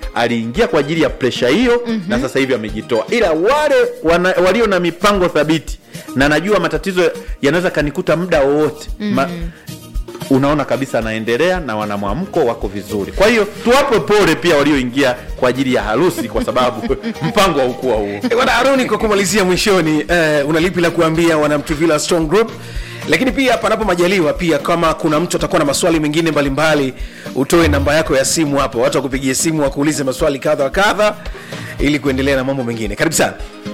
aliingia kwa ajili ya presha hiyo mm-hmm. na sasa hivi amejitoa ila wale wana, walio na mipango thabiti na najua matatizo yanaweza kanikuta muda wowote mm-hmm unaona kabisa anaendelea na wana mwamko wako vizuri kwa hiyo tuwape pole pia walioingia kwa ajili ya harusi kwa sababu mpango haukuwa huo Eh, bwana haruni kwa kumalizia mwishoni eh, una lipi la kuambia wanamtuvila strong group lakini pia panapo majaliwa pia kama kuna mtu atakuwa na maswali mengine mbalimbali utoe namba yako ya simu hapo watu wakupigie simu wakuulize maswali kadha wa kadha ili kuendelea na mambo mengine karibu sana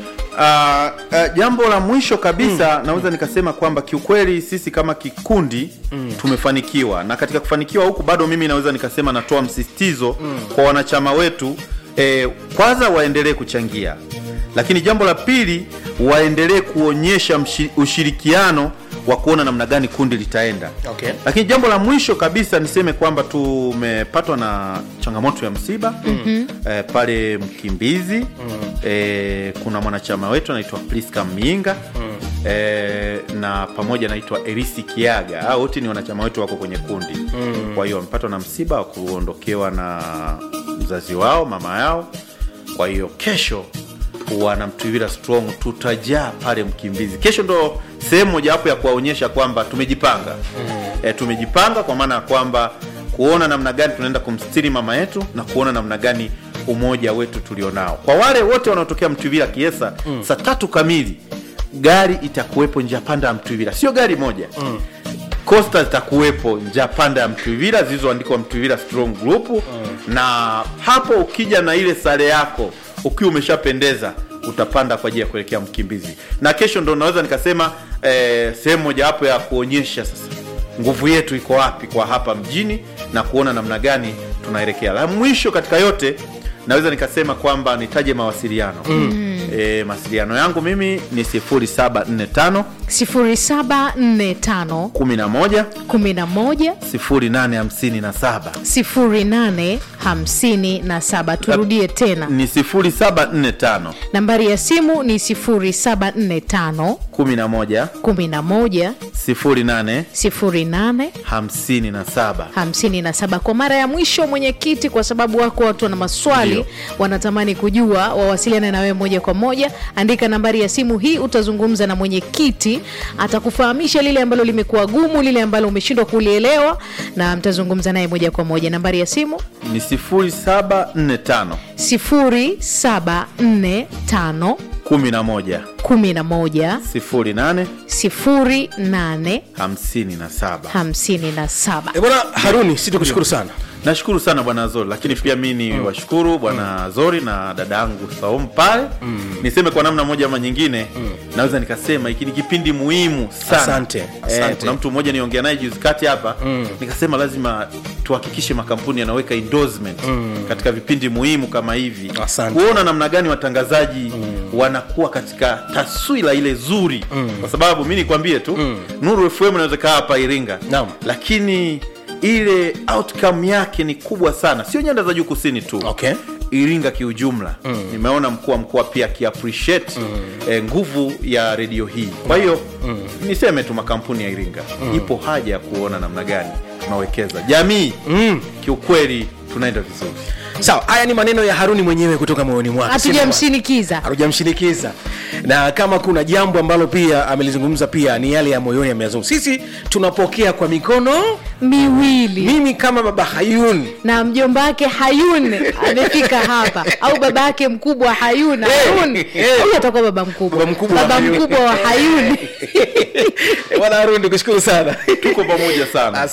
Uh, uh, jambo la mwisho kabisa mm. naweza nikasema kwamba kiukweli sisi kama kikundi mm. tumefanikiwa na katika kufanikiwa huku bado mimi naweza nikasema natoa msisitizo mm. kwa wanachama wetu eh, kwanza waendelee kuchangia lakini jambo la pili waendelee kuonyesha mshi, ushirikiano wa kuona namna gani kundi litaenda Okay. lakini jambo la mwisho kabisa niseme kwamba tumepatwa na changamoto ya msiba mm-hmm. eh, pale mkimbizi mm-hmm. eh, kuna mwanachama wetu anaitwa priska miinga mm-hmm. eh, na pamoja anaitwa erisi kiaga hao wote ni wanachama wetu wako kwenye kundi mm-hmm. kwa hiyo wamepatwa na msiba wa kuondokewa na mzazi wao mama yao kwa hiyo kesho wanamtuivira strong tutajaa pale mkimbizi kesho ndo sehemu mojawapo ya kuwaonyesha kwamba tumejipanga mm. e, tumejipanga kwa maana ya kwamba kuona namna gani tunaenda kumstiri mama yetu na kuona namna gani umoja wetu tulionao kwa wale wote wanaotokea mtwivira kiesa mm. saa tatu kamili gari itakuwepo njia panda ya mtwivira sio gari moja mm costa zitakuwepo njia panda ya mtwivira zilizoandikwa mtwivira strong group mm. na hapo ukija na ile sare yako ukiwa umeshapendeza utapanda kwa ajili ya kuelekea mkimbizi na kesho ndo naweza nikasema eh, sehemu mojawapo ya kuonyesha sasa nguvu yetu iko wapi kwa hapa mjini na kuona namna gani tunaelekea la mwisho katika yote naweza nikasema kwamba nitaje mawasiliano mm. e, mawasiliano yangu mimi ni 0745 0745 11 11 0857 0857 turudie tena ni 0745 nambari ya simu ni 0745 11 11 08 08 57 57 kwa mara ya mwisho mwenyekiti kwa sababu wako watu wana maswali Ndio. wanatamani kujua wawasiliane na wewe moja kwa moja andika nambari ya simu hii utazungumza na mwenyekiti atakufahamisha lile ambalo limekuwa gumu lile ambalo umeshindwa kulielewa na mtazungumza naye moja kwa moja nambari ya simu ni 0745 0745 11 11 08 08 57 57 e, bwana haruni si tukushukuru sana nashukuru sana bwana zori lakini pia mi ni mm. washukuru bwana mm. zori na dada yangu saum pale mm. niseme kwa namna moja ama nyingine mm. naweza nikasema hiki ni kipindi muhimu sana Asante, asante. Eh, kuna mtu mmoja niongea naye juzi kati hapa mm. nikasema lazima tuhakikishe makampuni yanaweka endorsement mm. katika vipindi muhimu kama hivi Asante. kuona namna gani watangazaji mm. wanakuwa katika taswira ile zuri mm. kwa sababu mi nikwambie tu mm. nuru fm inaweza kaa hapa iringa Naam. lakini ile outcome yake ni kubwa sana sio nyanda za juu kusini tu Okay. iringa kiujumla mm. nimeona mkuu wa mkoa pia akiappreciate mm. eh, nguvu ya redio hii kwa hiyo mm. niseme tu makampuni ya iringa mm. ipo haja ya kuona namna gani tunawekeza jamii mm. kiukweli tunaenda vizuri sawa haya ni maneno ya haruni mwenyewe kutoka moyoni mwake hatujamshinikiza hatujamshinikiza na kama kuna jambo ambalo pia amelizungumza pia ni yale ya moyoni ameyazungumza sisi tunapokea kwa mikono miwili mimi kama baba hayun na mjomba wake hayun amefika hapa au baba yake mkubwa hayun harun eh. huyu atakuwa baba mkubwa Baba mkubwa wa baba Hayun. mkubwa wa hayun bwana harun tukushukuru sana tuko pamoja sana